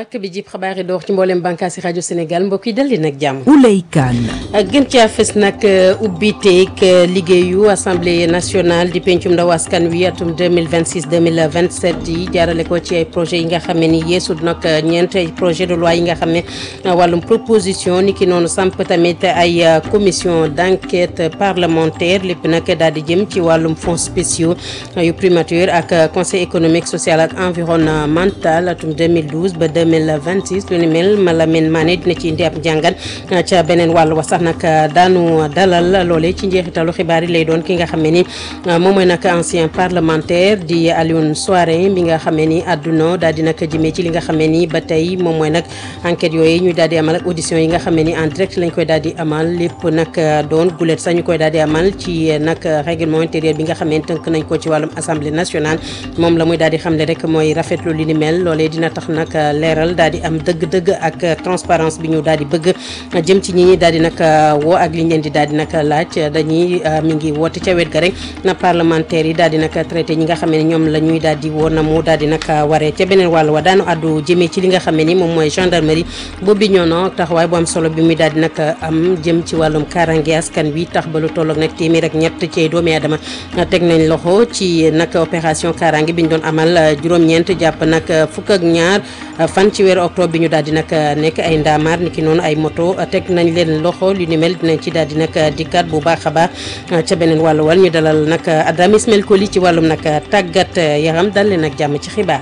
bàkk bi jib xabaar yi door ci mboolem bànkaasi rajo Sénégal mbokk yi dal di nag jàmm. Ouley Kane. gën caa fës nag ubbiteeg liggéeyu assemblée nationale di pencum ndaw askan wi atum 2026 2027 yi jaarale ko ci ay projet yi nga xam ne ni yeesut nag ñeent ay projet de loi yi nga xam ne wàllum proposition ni ki noonu samp tamit ay commission d' enquête parlementaire lépp nag daal di jëm ci wàllum fonds spéciaux yu primature ak conseil économique social ak environnemental atum 2012 ba 2026 lu ni mel Malamine Mané dina ci indi ab njàngat ca beneen wàll wa sax nag daanu dalal loole ci njeexitalu xibaar yi lay doon ki nga xam ne ni moom mooy nag ancien parlementaire di Alioune Souaré bi nga xam ne ni àdduna daal di nag jëmee ci li nga xam ne ni ba tey moom mooy nag enquête yooyu ñu daal di amal ak audition yi nga xam ne ni en direct lañ koy daal di amal lépp nag doon gulet sax ñu koy daal di amal ci nag règlement intérieur bi nga xam ne tënk nañ ko ci wàllum assemblée nationale moom la muy daal di xamle rek mooy rafetlu li ni mel loolee dina tax nag leeral daal di am dëgg-dëgg ak transparence bi ñu daal di bëgg jëm ci ñi ñi daal di nag woo ak li ñu leen di daal di nag laaj dañuy mi ngi woote ca wet ga rek na parlementaire yi daal di nag traité ñi nga xam ne ñoom la ñuy daal di woo na mu daal di nag waree ca beneen wàll wa daanu àddu jëmee ci li nga xam ne ni moom mooy gendarmerie boobu ñoo no taxawaay bu am solo bi muy daal di nag am jëm ci wàllum kaaraange askan bi tax ba lu tolloog nag téeméer ak ñett ci doomi aadama teg nañ loxo ci nag opération kaaraange bi ñu doon amal juróom-ñeent jàpp nag fukk ak ñaar fan ci weeru octobre bi ñu daal di nag nekk ay ndaamaar ni ki noonu ay moto teg nañ leen loxo lu ni mel dinañ ci daal di nag dikkaat bu baax a baax ca beneen wàllu wal ñu dalal nag Adama Ismail Koli ci wàllum nag tàggat yaram dal leen ak jàmm ci xibaar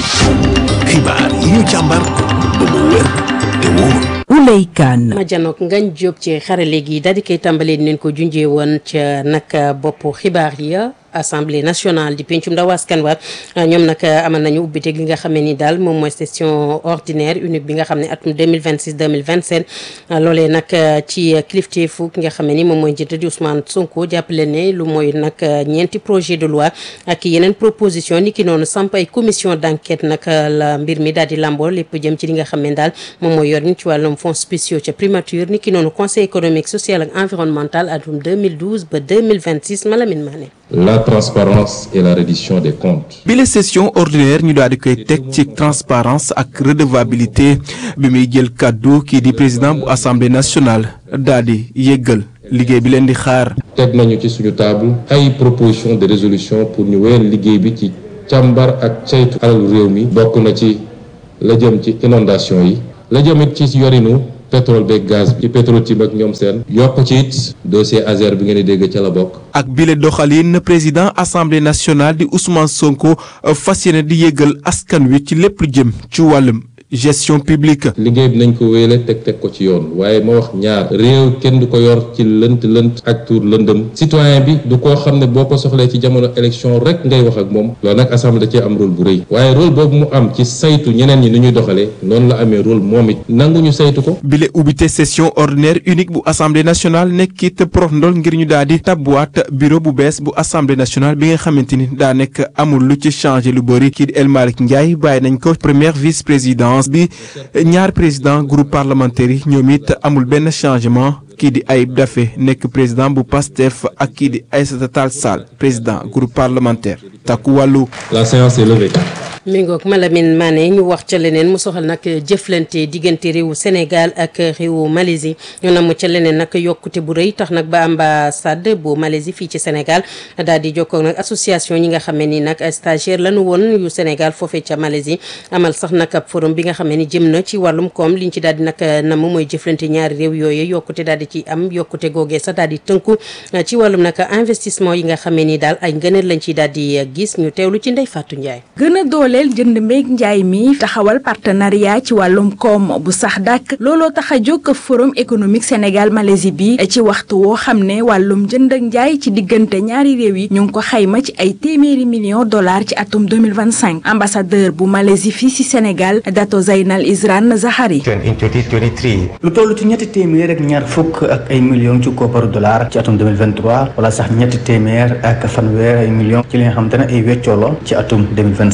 xibaar yi ñu càmbar ba mu wér te wóor Ouley Kane. ma janook ngañ jóob ci xarale gi daal di koy tàmbalee di leen ko junjee woon ca nag bopp xibaar ya assemblée nationale di pencum ndaw askan wa ñoom nag amal nañu ubbiteeg li nga xam ne ni daal moom mooy session ordinaire unique bi nga xam ne atum 2026 2027 loolee nag ci kilifteefu ki nga xam ne ni moom mooy njiit di Ousmane Sonko jàppale ne lu mooy nag ñeenti projet de loi ak yeneen proposition ni ki noonu samp ay commission d' enquête nag la mbir mi daal di lamboo lépp jëm ci li nga xam ne daal moom mooy yor ñu ci wàllum fonds spéciaux ca primature ni ki noonu conseil économique social ak environnemental atum 2012 ba 2026 Malamine Mané la transparence et la reddition des comptes. bi la session ordinaire ñu daal di koy teg ci transparence ak redevabilité bi muy jël kàddu kii di président bu assemblée nationale daal di yëggal liggéey bi leen di xaar. teg nañu ci suñu table ay proposition de résolution pour ñu wéyal liggéey bi ci càmbar ak caytu alalu réew mi. bokk na ci la jëm ci inondation yi. la jëmit ci yorinu. pétrole beeg gaz bi ci Petro-Tim ak ñoom seen yokk ci it dossier Azer bi ngeen di dégg ca la bokk ak bile doxalin président assemblée nationale di Ousmane Sonko fas yéene di yëgal askan wi ci lépp lu jëm ci wàllum gestion publique. liggéey bi nañ ko wéyale teg teg ko ci yoon waaye ma wax ñaar réew kenn du ko yor ci lënt lënt ak tuur lëndëm citoyen bi du koo xam ne boo ko soxlee ci jamono élection rek ngay wax ak moom loolu nag assemblée da cee am rôle bu rëy waaye rôle boobu mu am ci saytu ñeneen ñi ni ñuy doxalee noonu la amee rôle moom it nangu ñu saytu ko. bile ubbite session ordinaire unique bu assemblée nationale nekkit prof ndol ngir ñu daal di tabbuwaat bureau bu bees bu assemblée nationale bi nga xamante ni daa nekk amul lu ci changé lu bëri kii di El Malick Ndiaye bàyyi nañ ko première vice présidence bi ñaar président groupe parlementaire yi ñoom it amul benn changement kii di Ayib Daffé nekk président bu PASTEF ak kii di Aïssata Tall Sall président groupe parlementaire takku wàllu. La séance est levée. mi ngoog Malamine Mané ñu wax ca leneen mu soxal nag jëflante diggante réewu Sénégal ak réewu Malaisie ñu namu ca leneen nag yokkute bu rëy tax nag ba ambassade bu Malaisie fii ci Sénégal daal di jokkoo nag association ñi nga xam ne ni nag stagiaire lañu woon yu Sénégal foofee ca Malaisie amal sax nag ab forum bi nga xam ne ni jëm na ci wàllum koom liñ ci daal di nag nam mooy jëflante ñaari réew yooyu yokkute daal di ci am yokkute googee sax daal di tënku ci wàllum nag investissement yi nga xam ne ni daal ay ngëneel lañ ciy daal di gis ñu teewlu ci Ndeye Fatou Ndiaye. dooleel jënd mbéeg njaay mi taxawal partenariat ci wàllum koom bu sax dàkk looloo tax a jóg forum économique Sénégal Malaisie bi ci waxtu woo xam ne wàllum jënd ak njaay ci diggante ñaari réew yi ñu ngi ko xayma ci ay téeméeri millions dollars ci atum 2025 ambassadeur bu Malaisie fii ci Sénégal Dato Zainal Isran Zahari lu toll ci ñetti téeméer ak ñaar fukk ak ay millions ci kopparu dollar ci atum 2023 wala sax ñetti téeméer ak fanweer ay millions ci li nga xamante ne ay weccoo la ci atum 2025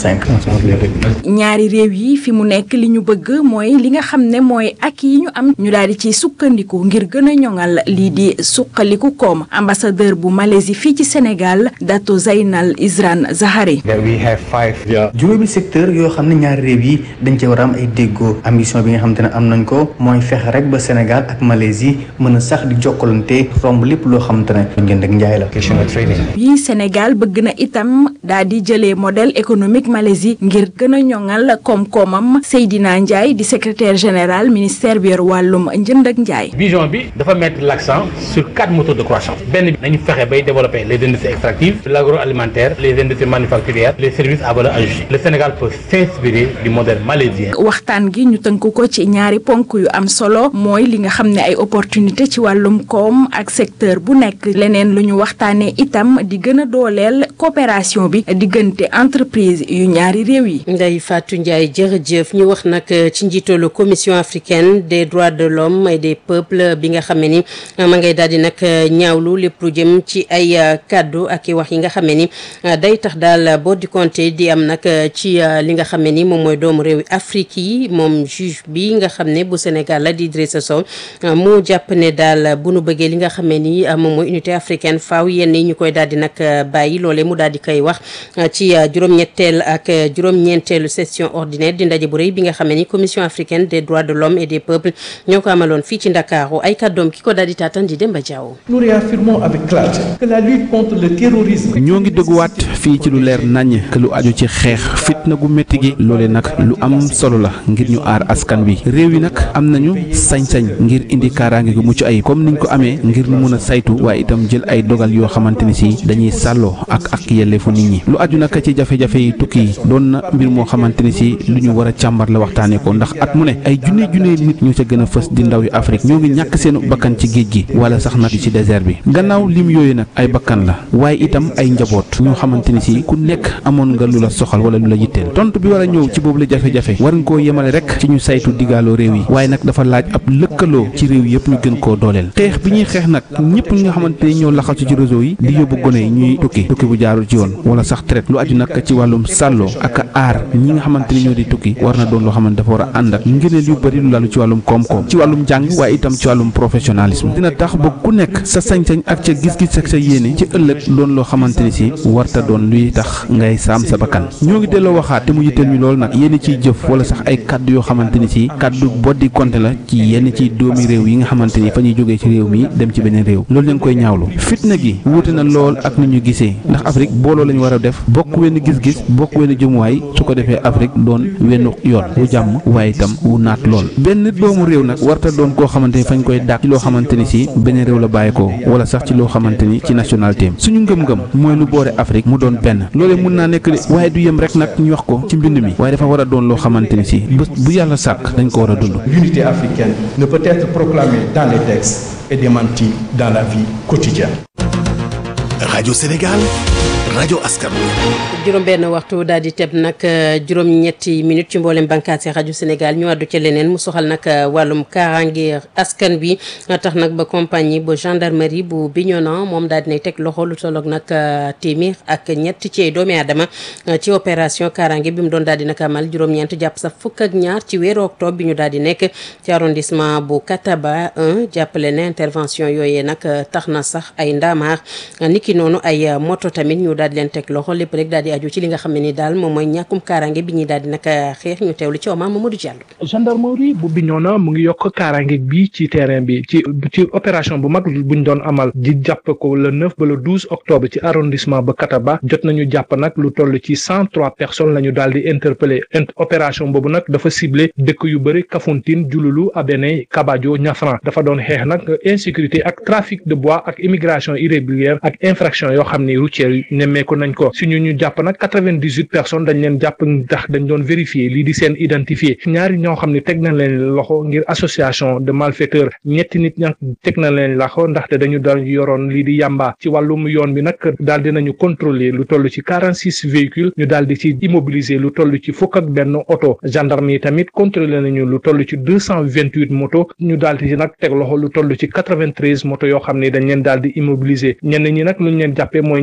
coopération entre les deux. ñaari réew yi fi mu nekk li ñu bëgg mooy li nga xam ne mooy ak yi ñu am ñu daal di ci sukkandiku ngir gën a ñoŋal lii di suqaliku koom ambassadeur bu Malaisie fii ci Sénégal Dato Zainal Isran Zahari. we have five. juróomi secteur yoo xam ne ñaari réew yi dañ ci war a am ay déggoo ambition bi nga xamante ne am nañ ko mooy fexe rek ba Sénégal ak Malaisie mën a sax di jokkalante romb lépp loo xamante ne njënd ak njaay la. question de trading. bii Sénégal bëgg na itam daal di jëlee modèle économique Malaisie ngir gën a ñoŋal koom-koomam Seydina Ndiaye di secrétaire général ministère bi yor wàllum njënd ak njaay. vision bi dafa mettre l'accent sur quatre moteurs de croissance benn bi nañu fexe bay développer les industries extractives l'agroalimentaire les industries manufacturières les services à valeur ajoutée le Sénégal peut s'inspirer du modèle malaisien. waxtaan gi ñu tënk ko ci ñaari ponk yu am solo mooy li nga xam ne ay opportunité ci wàllum koom ak secteur bu nekk leneen lu ñu waxtaanee itam di gën a dooleel coopération bi diggante entreprise yu ñaari réew yi. Ndeye Fatou Ndiaye jërëjëf ñu wax nag ci njiitalu commission africaine des droits de l'homme et des peuples bi nga xam ne ni ma ngay daal di nag ñaawlu lépp lu jëm ci ay kàddu ak i wax yi nga xam ne ni day tax daal boo di compter di am nag ci li nga xam ne ni moom mooy doomu réew Afrique yi moom juge bi nga xam ne bu Sénégal la di Idrissa Sow mu jàpp ne daal bu nu bëggee li nga xam ne ni moom mooy unité africaine faaw yenn yi ñu koy daal di nag bàyyi loolee mu daal di koy wax ci juróom-ñetteel ak juróom-ñeenteelu session ordinaire di ndaje bu rëy bi nga xam ne ni commission africaine des droits de l'homme et des peuples ñoo ko amaloon fii ci Ndakaaru ay kàddoom ki ko daal di taatan di Demba Diaw. Nous réaffirmons avec clarté que la lutte contre le terrorisme. ñoo ngi dëgguwaat fii ci lu leer naññ que lu aju ci xeex fitna gu métti gi loole nag lu am solo la ngir ñu aar askan wi réew yi nag am nañu sañ-sañ ngir indi kaaraange gu mucc ayib comme niñ ko amee ngir ñu mun a saytu waaye itam jël ay dogal yoo xamante ni si dañuy sàlloo ak ak yelleefu nit ñi lu aju nag ci jafe-jafe yi tukki yi doon na mbir moo xamante ni si lu ñu war a càmbar la waxtaanee ko ndax at mu ne ay junne junne nit ñoo ca gën a fës di ndaw yu Afrique ñoo ngi ñàkk seen bakkan ci géej gi wala sax nag ci désert bi gannaaw lim yooyu nag ay bakkan la waaye itam ay njaboot ñoo xamante ni si ku nekk amoon nga lu la soxal wala lu la yitteel tontu bi war a ñëw ci boobu la jafe-jafe war nga koo yemale rek ci ñu saytu digaaloo réew yi waaye nag dafa laaj ab lëkkaloo ci réew yëpp ñu gën koo dooleel xeex bi ñuy xeex nag ñëpp ñi nga xamante ni ñoo laxasu ci réseau yi di yóbbu gone yi ñuy tukki tukki bu jaarul ci yoon wala sax traite lu aju nag ci wàllum sàlloo ak aar ñi nga xamante ni ñoo di tukki war na doon loo xamante dafa war a ànd ak ngëneel yu bëri lu lalu ci wàllum koom-koom ci wàllum jàng waaye itam ci wàllum professionnalisme dina tax ba ku nekk sa sañ-sañ ak ca gis-gis ak sa yéene ci ëllëg doon loo xamante ni si warta doon luy tax ngay saam sa bakkan ñoo ngi delloo waxaat te mu yitteel ñu lool nag yéen ciy jëf wala sax ay kàddu yoo xamante ni si kàddu boddi konte la ci yenn ci doomi réew yi nga xamante ni fa ñuy jógee ci réew mi dem ci beneen réew loolu ñu ngi koy ñaawlu fitna gi wuute na lool ak ni ñu gisee ndax Afrique booloo lañu war a def bokk wenn gis-gis bokk wenn jëmuwaay su ko defee Afrique doon wenn yoon wu jàmm waaye itam wu naat lool benn doomu réew nag warta doon koo xamante ni fañ koy dàq ci loo xamante ni si beneen réew la bàyyi ko wala sax ci loo xamante ni ci nationalité suñu ngëm-ngëm mooy lu boore Afrique mu doon benn loolee mun naa nekk de waaye du yem rek nag ñu wax ko ci mbind mi waaye dafa war a doon loo xamante ni si bés bu yàlla sàkk dañ ko war a dund L'unité africaine ne peut être proclamée dans les textes et démentie dans la vie quotidienne. Radio Sénégal, rajo askan wi. juróom benn waxtu daal di teb nag juróom-ñetti minutes ci mboolem bànqaas yi rajo Sénégal ñu àddu ca leneen mu soxal nag wàllum kaaraange askan bi tax nag ba compagnie bu gendarmerie bu Bignona moom daal dinay teg loxo lu tolloog nag téeméer ak ñett ci ay doomi aadama ci opération kaaraange bi mu doon daal di nag amal juróom-ñeent jàpp sax fukk ak ñaar ci weeru octobre bi ñu daal di nekk ci arrondissement bu Kataba 1 jàppale ne intervention yooyee nag tax na sax ay ndaamaar niki noonu ay moto tamit ñu daal di leen teg loxo lépp rek daal di aju ci li nga xam ne ni daal moom mooy ñàkkum kaaraange bi ñuy daal di nag xeex ñu teewlu ci Omar Mamadou Diallo. gendarmerie bu Bignona mu ngi yokk kaaraange bi ci terrain bi ci ci opération bu mag buñ doon amal di jàpp ko le 9 ba le 12 octobre ci arrondissement ba Kataba jot nañu jàpp nag lu toll ci 103 personnes la ñu daal di interpellé opération boobu nag dafa ciblé dëkk yu bëri Kafountine Diouloulou Abéné Kabadio Niafran dafa doon xeex nag insécurité ak trafic de bois ak immigration irrégulière ak infraction yoo xam ni routière yi nemmeeku nañ ko si ñu ñu jàpp nag quatre-vingt-dix-huit personnes dañ leen jàpp ndax dañ doon vérifier lii di seen identifié ñaari ñoo xam ne teg na leen loxo ngir association de malfaiteurs ñetti nit ña teg na leen loxo ndaxte dañu daan yoroon lii di yàmba ci wàllum yoon bi nag daal di nañu contrôler lu toll ci quarante six véhicules ñu daal di ci immobiliser lu toll ci fukk ak benn oto gendarme yi tamit contrôler nañu lu toll ci deux cent vingt-huit moto ñu daal di ci nag teg loxo lu toll ci quatre-vingt-treize moto yoo xam ne dañ leen daal di immobiliser ñenn ñi nag lu ñu leen jàppee mooy ñàkkum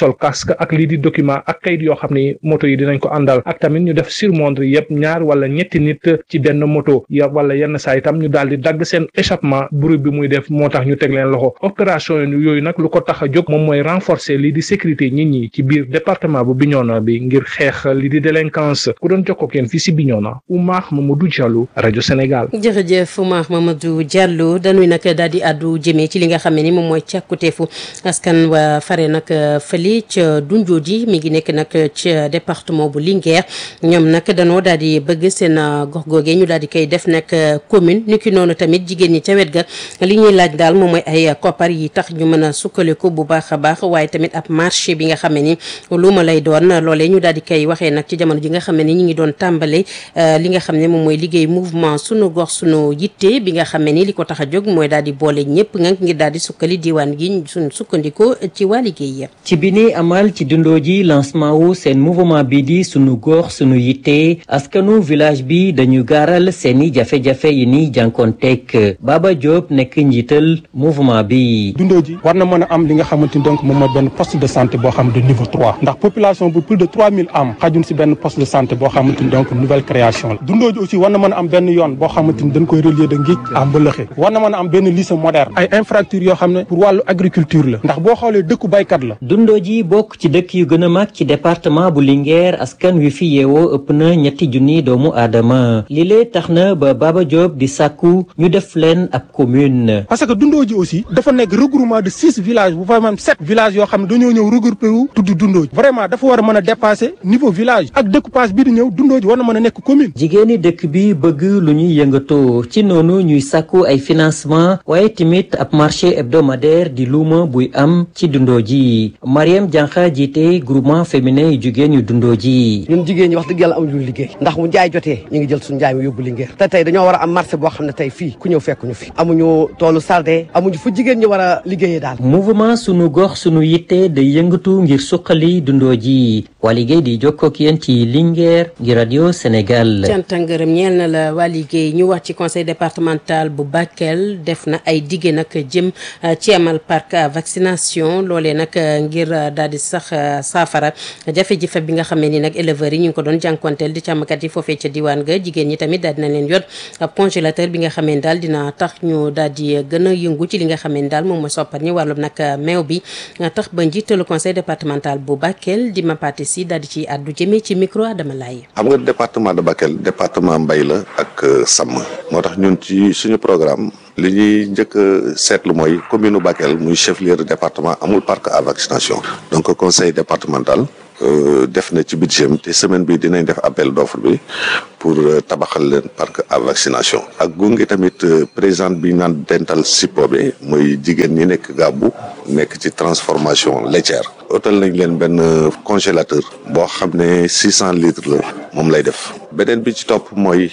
sol casque ak lii di document ak kayit yoo xam ni moto yi dinañ ko àndal ak tamit ñu def surmontre yëpp ñaar wala ñetti nit ci benn moto ya wala yenn saa itam ñu daal di dagg seen échappement bruit bi muy def moo tax ñu teg leen loxo opération yooyu nag lu ko tax a jóg moom mooy renforcer lii di sécurité nit ñi ci biir département bu Bignona bi ngir xeex lii di délinquance ku doon jokkoo ak yéen fii si Bignona Oumar Mamadou Diallo rajo Sénégal. jërëjëf Oumar Mamadou Diallo dañuy nag daal di àddu jëmee ci li nga xam ne ni moom mooy càkkuteefu askan wa fare nag fële ca Dunjooji mi ngi nekk nag ca département bu Linguère ñoom nag danoo daal di bëgg seen gox googee ñu daal di koy def nag commune ni ki noonu tamit jigéen ñi ca wet ga li ñuy laaj daal moom mooy ay koppar yi tax ñu mën a sukkandiku bu baax a baax waaye tamit ab marché bi nga xam ne ni lu ma lay doon loolee ñu daal di koy waxee nag ci jamono ji nga xam ne ni ñu ngi doon tàmbale li nga xam ne moom mooy liggéey mouvement sunu gox sunu yitte bi nga xam ne ni li ko tax a jóg mooy daal di boole ñëpp nga ngir daal di sukkali diwaan gi suñu sukkandikoo ci waa liggéey ya ci bi ni amal ci dundoo ji lancement wu seen mouvement bi di sunu gox sunu yitte askanu village bi dañu gaaral seeni jafe-jafe yi ni jànkoonteeg Baba Diop nekk njiital mouvement bi. dundoo ji war na mën a am li nga xamante ni donc moom mooy benn poste de santé boo xam de niveau trois ndax population bu plus de trois mille am xajun si benn poste de santé boo xamante ni donc nouvelle création la dundoo ji aussi war na mën a am benn yoon boo xamante ni dañ koy relier de Ngij à Mbëlëxe war na mën a am benn lycée moderne ay infrastructures yoo xam ne pour wàllu agriculture la ndax boo xoolee dëkku baykat la dundoo ji bokk ci dëkk yu gën a mag ci département bu Linguère askan wi fi yeewoo ëpp na ñetti junni doomu aadama lile tax na ba Baba Diop di sàkku ñu def leen ab commune. parce que dundoo ji aussi dafa nekk regroupement de six villages bu fa même sept villages yoo xam ne dañoo ñëw regroupé wu tudd dundoo ji vraiment dafa war a mën a dépasser niveau village ak découpage bi di ñëw dundoo ji war na mën a nekk commune. jigéeni dëkk bi bëgg lu ñuy yëngatoo ci noonu ñuy sàkku ay financement waaye tamit ab marché hebdomadaire di luuma buy am ci dundoo ji Mariam Diankha jiite groupement féminin yu jigéen yu dundoo ji. ñun jigéen ñi wax dëgg yàlla amuñu liggéey ndax mu njaay jotee ñu ngi jël suñu njaay mi yóbbu Linguère te tey dañoo war a am marché boo xam ne tey fii ku ñëw fekk ñu fi amuñu toolu sarde amuñu fu jigéen ñi war a liggéeyee daal mouvement sunu gox sunu yitte day yëngatu ngir suqali dundoo ji waa liggéey di jokkoo ak yéen ci Linguère ngir radio Sénégal. cant ngërëm ñeel na la waa liggéey ñu wax ci conseil départemental bu Bakel def na ay digge nag jëm ci amal parc à vaccination loolee nag ngir daal di sax saafara jafe-jafe bi nga xam ne ni nag éleveurs yi ñu ngi ko doon jànkonteel di càmmkat yi foofee ca diwaan ga jigéen ñi tamit daal dina leen yot ab congélateur bi nga xam ne daal dina tax ñu daal di gën a yëngu ci li nga xam ne daal moom mooy soppar ñi wàllum nag meew bi tax ba njiitalu conseil départemental bu Bakel di Mapate si daal di ci àddu jëmee ci micro Adama Laye xam nga département de Bakel département mbay la ak sàmm moo tax ñun ci suñu programme li ñuy njëkk a seetlu mooy commune Bakel muy chef lieu de département amul parc à vaccination donc conseil départemental def na ci budget te semaine bi dinañ def appel d'offre bi pour tabaxal leen parc à vaccination ak gunge tamit présidente bi naan dental sippo bi mooy jigéen ñi nekk gàbbu nekk ci transformation laitière otal nañ leen benn congélateur boo xam ne six cent litres la moom lay def beneen bi ci topp mooy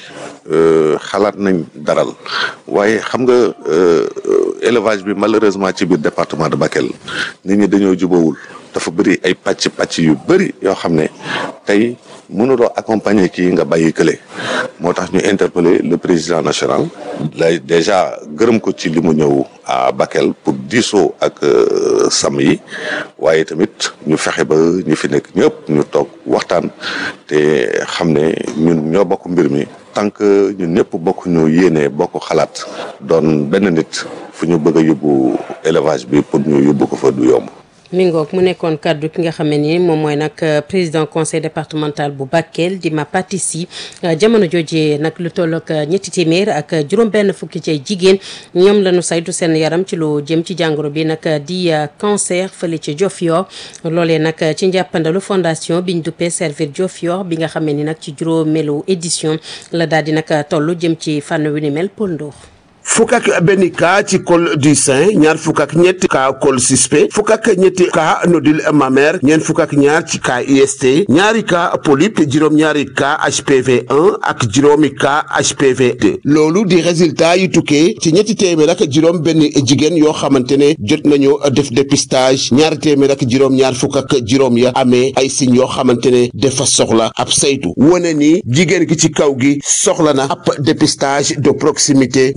xalaat nañ daral waaye xam nga élevage bi malheureusement ci biir département de Bakel nit ñi dañoo jubawul dafa bëri ay pàcc pàcc yu bëri yoo xam ne tey mënuloo accompagner kii nga bàyyi kële moo tax ñu interpeller le président national lay déjà gërëm ko ci li mu ñëw à Bakel pour diisoo ak sàmm yi waaye tamit ñu fexe ba ñu fi nekk ñëpp ñu toog waxtaan te xam ne ñun ñoo bokk mbir mi tant que ñun ñëpp bokk ñu yéene bokk xalaat doon benn nit fu ñu bëgg a yóbbu élevage bi pour ñu yóbbu ko fa du yomb. mi ngoog mu nekkoon kàddu ki nga xam ne ni moom mooy nag président conseil départemental bu Bakel di Mapati Sy jamono jooje nag lu toll ak ñetti téeméer ak juróom-benn fukki ci ay jigéen ñoom la ñu saytu seen yaram ci lu jëm ci jàngoro bi nag di cancer fële ci Diofior loolee nag ci njàppandalu fondation biñ duppee servir Diofior bi nga xam ne ni nag ci juróomeelu édition la daal di nag toll jëm ci fànn wi ni mel Paul Ndour fukk ak benn cas ci col du sein ñaar fukk ak ñetti cas col suspect fukk ak ñetti cas nodule mammaire ñeent fukk ak ñaar ci cas IST ñaari cas polype juróom-ñaari cas HPV 1 ak juróomi cas HPV 2 loolu di résultat yu tukkee ci ñetti téeméer ak juróom benn jigéen yoo xamante ne jot nañu def dépistage ñaari téeméer ak juróom-ñaar fukk ak juróom ya amee ay signes yoo xamante ne dafa soxla ab saytu wane ni jigéen gi ci kaw gi soxla na ab dépistage de proximité ndegam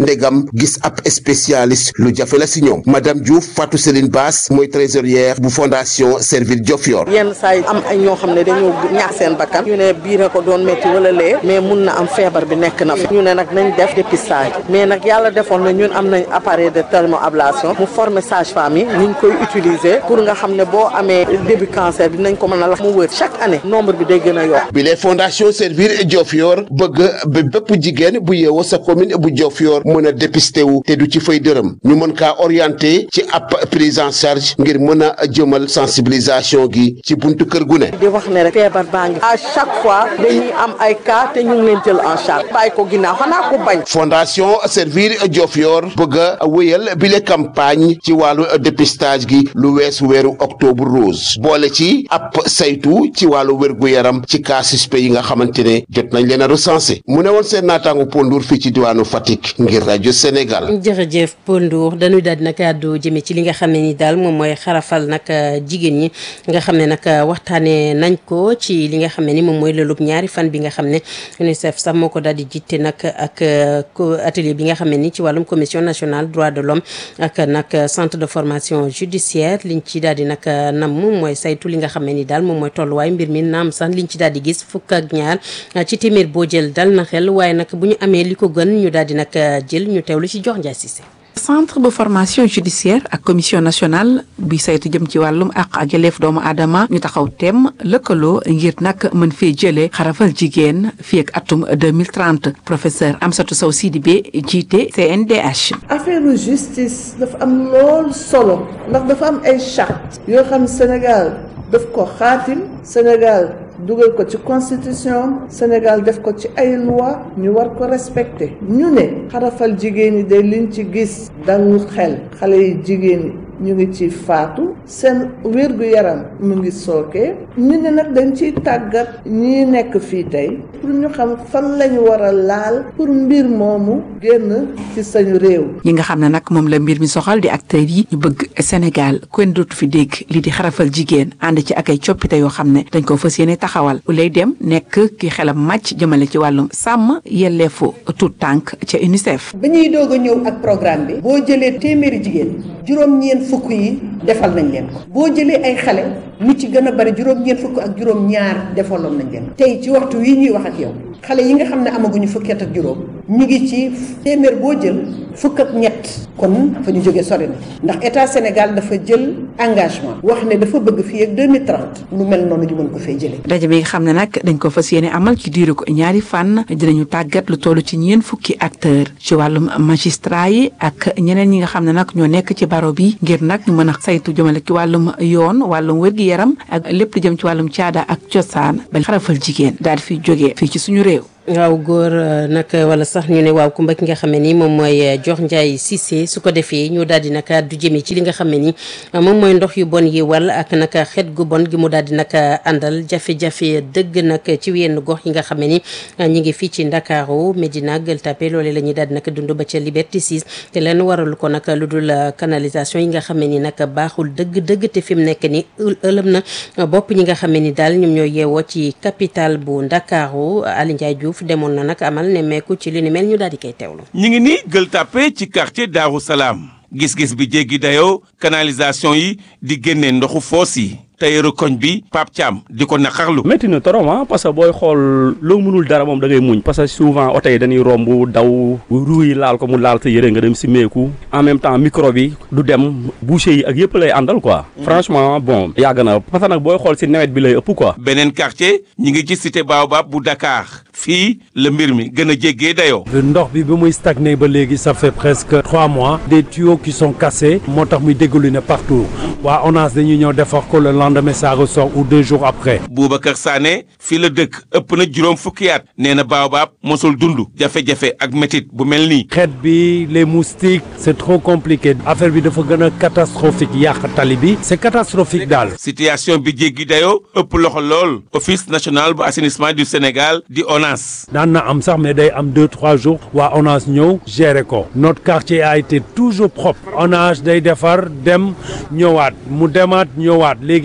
itam gis ab spécialiste lu jafe la si ñoom madame Diouf Fatou Céline Bass mooy trésorière bu fondation Servir Diofior yenn saa yi am ay ñoo xam ne dañoo ñaax seen bakkan ñu ne biir ko doon métti wala lee mais mun na am feebar bi nekk na fi ñu ne nag nañ def dépistage mais nag yàlla defoon na ñun am nañ appareil de thermoablation mu former sage-femme yi ni ñu koy utiliser pour nga xam ne boo amee début cancer dinañ ko mën a lax mu wër chaque année nombre bi day gën a yokk bi les fondation Servir Diofior bëgg ba bépp jigéen bu yeewoo sa commune bu Diofior mën a dépister wu te du ci fay dërëm ñu mën kaa orienté ci ab prise en charge ngir mën a jëmal sensibilisation gi ci buntu kër gu ne. di wax ne rek feebar baa ngi à chaque fois dañuy am ay cas te ñu ngi leen jël en charge bàyyi ko ginnaaw xanaa ko bañ. fondation Servir Diofior bëgg a wéyal bile campagne ci wàllu dépistage gi lu weesu weeru octobre rose boole ci ab saytu ci wàllu wér-gu-yaram ci cas suspect yi nga xamante ne jot nañ leen a recensé mu ne woon seen naataangu Pondour fii ci diwaanu Fatick ngir rajo Sénégal. jërëjëf Paul Ndour dañuy daal di nag àddu jëme ci li nga xam ne ni daal moom mooy xarafal nag jigéen ñi nga xam ne nag waxtaanee nañ ko ci li nga xam ne ni moom mooy lëlub ñaari fan bi nga xam ne UNICEF sax moo ko daal di jiite nag ak atelier bi nga xam ne ni ci wàllum commission nationale droit de l'homme ak nag centre de formation judiciaire liñ ci daal di nag nam mooy saytu li nga xam ne ni daal moom mooy tolluwaay mbir mi naam sax liñ ci daal di gis fukk ak ñaar ci téeméer boo jël dal na xel waaye nag bu ñu amee li ko gën ñu daal di nag jël ñu teewlu ci jox Ndiaye Cissé centre de formation judiciaire ak commission nationale bi saytu jëm ci wàllum àq ak yelleef doomu aadama ñu taxaw tem lëkkaloo ngir nag mën fee jëlee xarafal jigéen fii ak atum 2030 professeur Amsatou Sow Sidibé jiite CNDH. affaire justice dafa am lool solo ndax dafa am ay charte yoo xam Sénégal daf ko xaatim Sénégal dugal ko ci constitution Sénégal def ko ci ay loi ñu war ko respecter ñu ne xarafal jigéen ñi de liñ ci gis dalul xel xale yi jigéen ñi ñu ngi ci faatu seen wér-gu-yaram mu ngi sooke ñu ne nag dañ ciy tàggat ñi nekk fii tey pour ñu xam fan lañu war a laal pour mbir moomu génn ci sañu réew ñi nga xam ne nag moom la mbir mi soxal di acteurs yi ñu bëgg Sénégal kenn dootu fi dégg lii di xarafal jigéen ànd ci ak ay coppite yoo xam ne dañ ko fas yéene taxawal lay dem nekk ki xelam màcc jëmale ci wàllum sàmm yelleefu tout tànk ca UNICEF. ba ñuy doog a ñëw ak programme bi boo jëlee téeméeri jigéen juróom-ñeent fukk yi defal nañ leen ko boo jëlee ay xale lu ci gën a bari juróom-ñeent fukk ak juróom-ñaar defaloon nañ leen ko tey ci waxtu wi ñuy wax ak yow xale yi nga xam ne amaguñu fukki at ak juróom ñu ngi ci téeméer boo jël fukk ak ñett kon fa ñu jógee sori na ndax état Sénégal dafa jël engagement wax ne dafa bëgg fii ak 2030 lu mel noonu ñu mën ko fay jëlee. daje bi nga xam ne nag dañ ko fas yéene amal ci diiru ko ñaari fan dinañu tàggat lu toll ci ñeen fukki acteur ci wàllum magistrat yi ak ñeneen ñi nga xam ne nag ñoo nekk ci baro bi ngir nag ñu mën a saytu jëmale ci wàllum yoon wàllum wér-gi-yaram ak lépp lu jëm ci wàllum caada ak cosaan ba xarafal jigéen daal di fiy jógee fii ci suñu réew. waaw góor nag wala sax ñu ne waaw kumba ki nga xam ne ni moom mooy jox Ndiaye Cissé su ko defee ñu daal di nag du jëmee ci li nga xam ne ni moom mooy ndox yu bon yi wal ak nag xet gu bon gi mu daal di nag àndal jafe-jafe dëgg nag ci yenn gox yi nga xam ne ni ñi ngi fii ci Ndakaaru Medina Gueule Tapée loolee la ñuy daal di nag dund ba ca Liberté 6 te leen waralu ko nag lu dul canalisation yi nga xam ne ni nag baaxul dëgg dëgg te fi mu nekk ni ëlëm na bopp ñi nga xam ne ni daal ñoom ñoo yeewoo ci capitale bu Ndakaaru Aly Ndiaye Diouf demoon na nag amal nemmeeku ci li ni mel ñu daal di koy teewlu. ñu ngi nii Gueule Tapée ci quartier Daaru Salaam gis-gis bi jéggi dayoo canalisation yi di génne ndoxu foos yi tayeeru koñ bi Pape Thiam di ko naqarlu. métti na trop ah parce que booy xool loo mënul dara moom da ngay muñ parce que souvent oto yi dañuy romb daw ruu yi laal ko mu laal sa yëre nga dem si meeku en même temps micro bi du dem boucher yi ak yëpp lay àndal quoi. franchement bon yàgg na parce que nag booy xool si nawet bi lay ëpp quoi. beneen quartier ñi ngi ci cité Baobab bu Dakar fii la mbir mi gën a jéggee dayoo. ndox bi ba muy stagné ba léegi ça fait presque trois mois des tuyaux qui sont cassés moo tax muy déglu ne partout waa ONAS dañuy ñëw defar ko le lendemain ça ressort ou deux jours après. Boubacar Sané fii la dëkk ëpp na juróom fukki at nee na Baobab mosul dund jafe-jafe ak métit bu mel nii. xeet bi les moustiques c'est trop compliqué affaire bi dafa gën a catastrophique yàq tali bi c'est catastrophique daal. situation bi jéggi dayoo ëpp loxo lool office national bu assainissement du Sénégal di ONAS. daan na am sax mais day am deux trois jours waa ONAS ñëw gérer ko notre quartier a été toujours propre ONAS day defar dem ñëwaat mu demaat ñëwaat léegi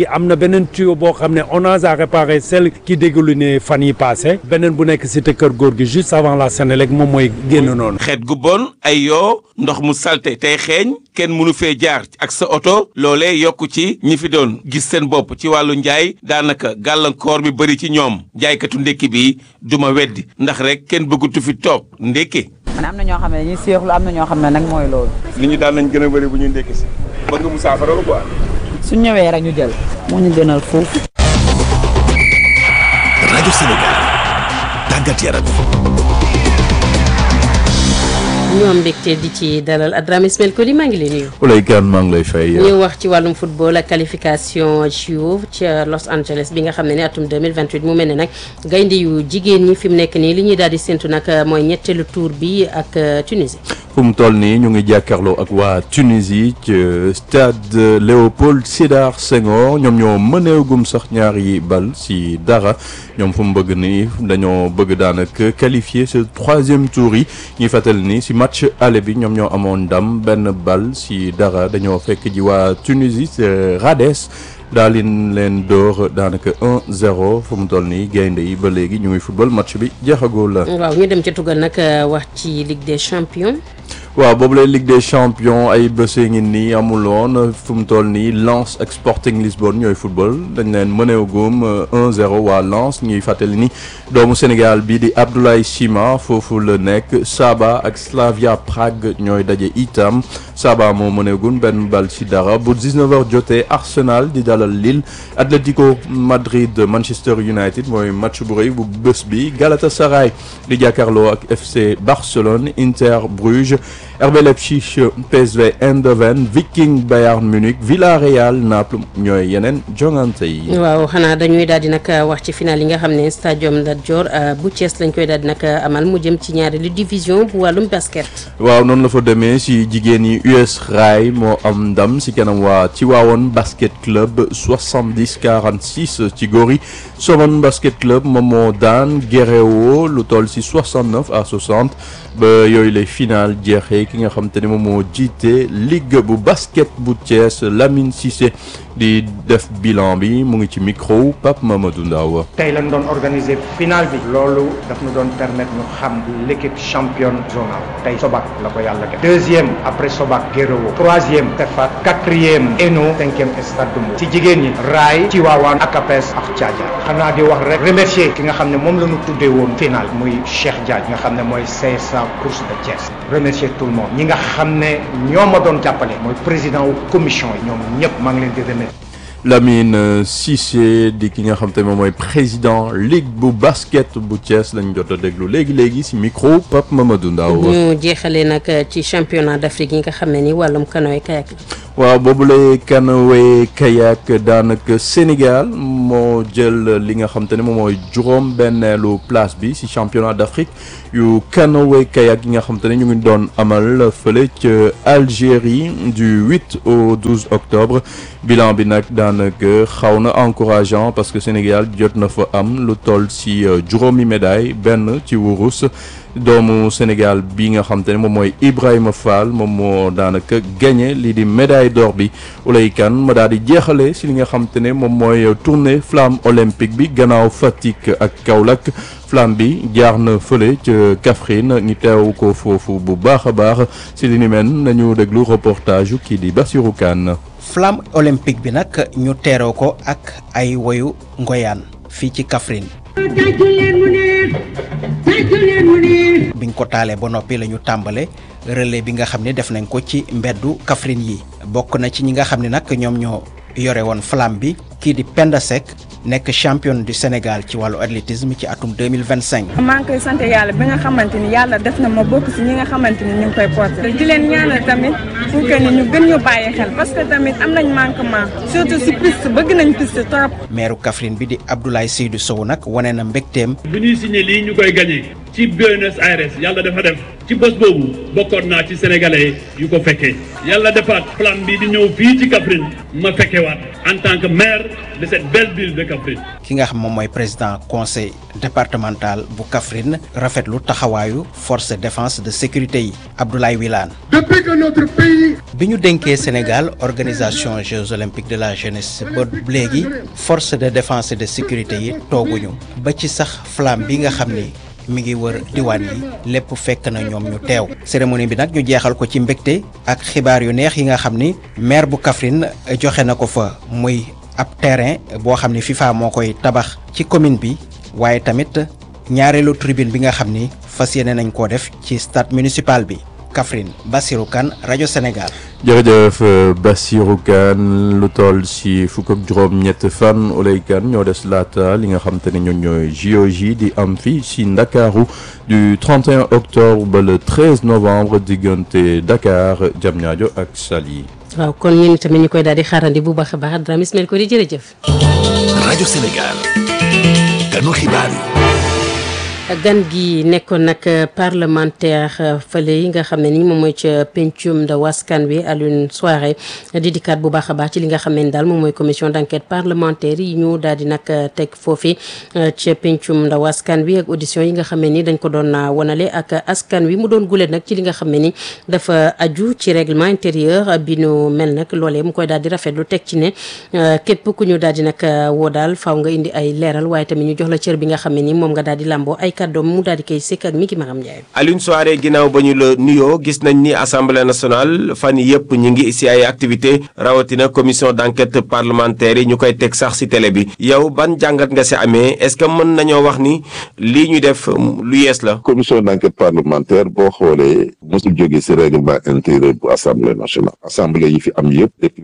am na beneen tuyau boo xam ne ONAS a réparé celle qui dégoulinait fan yi passé beneen bu nekk cité kër góor gi juste avant la Sénélec moom mooy génn noonu. xeet gu bon ay yoo ndox mu salte tey xeeñ kenn mënu fee jaar ak sa oto loolee yokku ci ñi fi doon gis seen bopp ci wàllu njaay daanaka gàllankoor bi bëri ci ñoom jaaykatu ndékki bi duma weddi ndax rek kenn bëggatu fi toog ndékki man am na ñoo xam ne dañuy seexlu am na ñoo xam ne nag mooy loolu. nit ñi daal nañ gën a bëri bu ñuy ndékki si bëgg mu saafara ko quoi. suñ ñëwee rek ñu jël moo ñu gënal foofu. rajo Sénégal tàggat yaram. ñoom mbégte di ci dalal Adrame Ismaël Koli maa ngi lay nuyu. Oulay Kane maa ngi lay fay. ñu wax ci wàllum football ak qualification JO ca Los Angeles bi nga xam ne ne atum 2028 mu mel ne nag gaynde yu jigéen ñi fi mu nekk nii li ñuy daal di séntu nag mooy ñetteelu tour bi ak Tunisie. fu mu toll nii ñu ngi jàkkaarloo ak waa Tunisie ci stade Léopold Sédar Senghor ñoom ñoo mëneegum sax ñaari bal si dara ñoom fu mu bëgg ni dañoo bëgg daanaka qualifier ce troisième tour yi ñuy fàttali ni si match aller bi ñoom ñoo amoon ndam benn bal si dara dañoo fekk ji waa Tunisie c'est Rades daal di leen door daanaka 1-0 fu mu toll nii gaynde yi ba léegi ñu ngi football match bi jeexagul la. waaw ñu dem ca tugal nag wax ci Ligue des champions. waaw boobu lay Ligue des champions ay bësee ngi nii amuloon fu mu toll nii Lens ak Sporting Lisbonne ñooy football dañ leen mëneegum 1-0 waa Lens ñuy fàttali ni doomu Sénégal bii di Abdoulaye Sima foofu la nekk Saba ak Slavia Prague ñooy daje itam Saba moo mëneegum benn bal ci dara bu 19h jotee Arsenal di dalal Lille Atlético Madrid Manchester United mooy match bu rëy bu bés bi Galatasaray di jàkkaarloo ak FC Barcelone Inter Bruges. RB Leipzig PSV Eindhoven Viking Bayern Munich Villarreal Naples ñooy yeneen jongante yi. waaw xanaa dañuy daal di nag wax ci final yi nga xam ne stadium Lat Dior bu Thiès lañ koy daal di nag amal mu jëm ci ñaareelu division bu wàllum basket. waaw noonu la fa demee si jigéen yi US Rail moo am ndam si kanam waa Tivaouane basket club 70 46 ci góor yi Somone basket club moom moo daan Guéréo lu toll si 69 à 60 ba yooyu lay final jeexee ki nga xam te ne moom moo jiite ligue bu basket bu Thiès Lamine Cissé di def bilan bi mu ngi ci micro Pape Mamadou Ndaw tey lañ doon organiser final bi loolu daf ñu doon permettre ñu xam l'équipe championne zonale tey Sobac la ko yàlla def deuxième après Sobac Guéréo troisième Tefat quatrième Eno cinquième Stade Mbour ci jigéen ñi Raay Tivaouane ak APS ak Thiadiaye xanaa di wax rek remercier ki nga xam ne moom la ñu tuddee woon final muy Cheikh Diagne nga xam ne mooy CSA course de Thiès remercier tout le monde ñi nga xam ne ñoo ma doon jàppale mooy président wu commission yi ñoom ñëpp maa ngi leen di remercier Lamine Cissé di ki nga xam te moom mooy président ligue bu basket bu Thiès lañ jot a déglu léegi léegi si micro Pape Mamadou Ndaw ñu jeexalee nag ci championnat d'Afrique yi nga xam ne ni wàllum canoë kayak waaw boobu lay canoë kayak daanaka Sénégal moo jël li nga xam te ne moom mooy juróom benneelu place bi si championnat d'Afrique yu canoë kayak yi nga xam te ne ñu ngi doon amal fële ca Algérie du 8 au 12 octobre bilan bi nag daanaka xaw na encourageant parce que Sénégal jot na fa am lu toll si juróomi médaille benn ci wurus doomu Sénégal bi nga xam te ne moom mooy Ibrahima Fall moom moo daanaka gagné lii di médaille d'or bi Oulay Kane ma daal di jeexale si li nga xam te ne moom mooy tournée flamme olympique bi gannaaw Fatick ak Kaolack flamme bi jaar na fële ca Kaffrine ñu teew ko foofu bu baax a baax si li ni mel nañu déglu reportage yu kii di Bassirou Kane flamme olympique bi nag ñu teeroo ko ak ay woyu ngoyaan fii ci Kaffrine biñ ko taalee ba noppi la ñu tàmbale relais bi nga xam ne def nañ ko ci mbeddu Kaffrine yi bokk na ci ñi nga xam ne nag ñoom ñoo yore woon flamme bi kii di Penda Seck nekk championne du Sénégal ci wàllu athlétisme ci atum 2025 maa ngi koy sant yàlla bi nga xamante ni yàlla def na ma bokk si ñi nga xamante ni ñu ngi koy porté di leen ñaanal tamit pour que ni ñu gën ñu bàyyi xel parce que tamit am nañ manquement surtout si piste bëgg nañ piste trop maire Kaffrine bi di Abdoulaye Seydou Sow nag wane na mbégteem bu ñuy signé lii ñu koy gagné ci Buenos Aires yàlla dafa def ci bés boobu bokkoon naa ci sénégalais yu ko fekkee yàlla defaat flamme bi di ñëw fii ci Kaffrine ma fekkewaat en tant que maire de cette belle ville de Kaffrine. ki nga xam moom mooy président conseil départemental bu Kaffrine rafetlu taxawaayu force de défense de sécurité yi Abdoulaye Wilane. Depuis que notre pays bi ñu dénkee Sénégal organisation Jeux olympiques de la jeunesse ba léegi force de défense et de sécurité yi tooguñu ba ci sax flamme bi nga xam ni mi ngi wër diwaan yi lépp fekk na ñoom ñu teew cérémonie bi nag ñu jeexal ko ci mbégte ak xibaar yu neex yi nga xam ni maire bu Kaffrine joxe na ko fa muy ab terrain boo xam ni FIFA moo koy tabax ci commune bi waaye tamit ñaareelu tribune bi nga xam ni fas yéene nañ koo def ci stade municipal bi Kaffrine Bassirou Kane rajo Sénégal. jërëjëf Bassirou Kane lu toll si fukk ak juróom-ñett fan Oley Kane ñoo des laata li nga xam te ne ñoom ñooy JOJ di am fii si Ndakaaru du 31 octobre ba le 13 novembre diggante Dakar Diamniadio ak Saly. waaw kon ñun tamit ñu koy daal di xaarandi bu baax a baax Dramé Ismaël ko di jërëjëf. rajo Sénégal ganu xibaar yi. gan gi nekkoon nag parlementaire fële yi nga xam ne ni moom mooy ca pencum ndaw askan wi Alioune Souaré di dikkaat bu baax a baax ci li nga xam ne daal moom mooy commission d'enquête parlementaire yi ñu daal di nag teg foofi ca pencum ndaw askan wi ak audition yi nga xam ne ni dañ ko doon wanale ak askan wi mu doon gulee nag ci li nga xam ne ni dafa aju ci règlement intérieur bi nu mel nag loolee mu koy daal di rafetlu teg ci ne képp ku ñu daal di nag woo daal faaw nga indi ay leeral waaye tamit ñu jox la cër bi nga xam ne ni moom nga daal di làmboo ay kàddoom mu daal di koy sekk ak Miki Maram Ndiaye. Alioune Souaré ginnaaw ba ñu la nuyoo gis nañ ni assemblée nationale fan yëpp ñu ngi si ay activité rawatina commission d' enquête parlementaire yi ñu koy teg sax si télé bi yow ban jàngat nga si amee est ce que mën nañoo wax ni lii ñu def lu yees la. commission d' enquête parlementaire boo xoolee mosul jógee si règlement intérieur bu assemblée nationale assemblée yi fi am yëpp depuis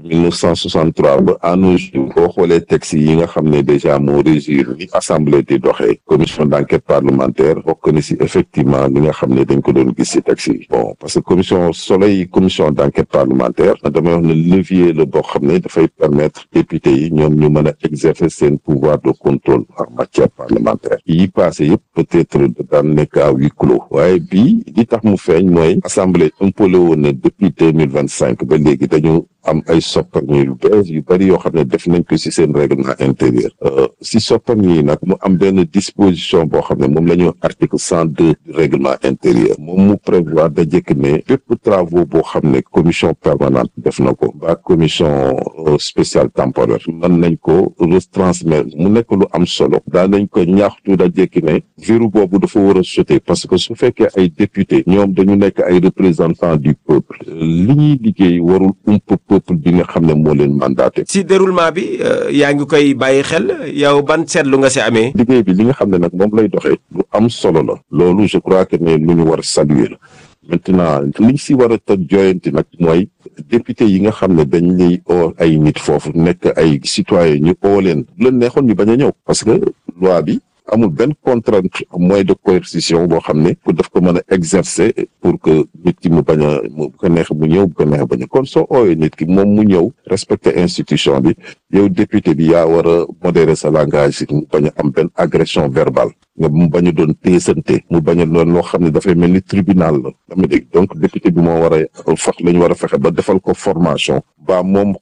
1963 ba à nos jours boo xoolee texte yi nga xam ne déjà moo régir ni assemblée di doxee commission d' enquête parlementaire bokk na si effectivement li nga xam ne dañ ko doon gis si texte yi bon parce que commission soleil commission d' enquête parlementaire damay wax ne levier la boo xam ne dafay permettre député yi ñoom ñu mën a exercer seen pouvoir de contrôle en matière parlementaire yi passé yëpp peut-être daan nekk à huis clos waaye bii li tax mu feeñ mooy assemblée impolé woon ne depuis deux mille vingt cinq ba léegi dañu am ay sopparñi yu bees yu bëri yoo xam ne def nañ ko si seen règlement intérieur si sopparñi yi nag mu am benn disposition boo xam ne moom la ñu article cent deux du règlement intérieur moom mu prévoir da jëkk ne bépp travaux boo xam ne commission permanente def na ko ba commission spéciale temporaire mën nañ ko retransmettre mu nekk lu am solo daa nañ ko ñaaxtu da jëkk ne verrou boobu dafa war a sauter parce que su fekkee ay député ñoom dañu nekk ay représentants du peuple li ñuy liggéey warul ump peuple bi nga xam ne moo leen mandaté. si déroulement bi yaa ngi koy bàyyi xel yow ban seetlu nga si amee. liggéey bi li nga xam ne nag moom lay doxee lu am solo la loolu je crois que ne lu ñu war a saluer la maintenant liñ si war a tëj joyanti nag mooy député yi nga xam ne dañ lay oo ay nit foofu nekk ay citoyen ñu oo leen bu leen neexoon ñu bañ a ñëw parce que loi bi amul benn contrainte moyen de coercition boo xam ne pour daf ko mën a exercer pour que nit ki mu bañ a mu bu ko neex mu ñëw bu ko neex bañ a kon soo ooyee nit ki moom mu ñëw respecter institution bi yow député bi yaa war a modérer sa langage mu bañ a am benn agression verbale nga mu bañ a doon téesante mu bañ a doon loo xam ne dafay mel ni tribunal la dama dégg donc député bi moo war a fax la ñu war a fexe ba defal ko formation ba moom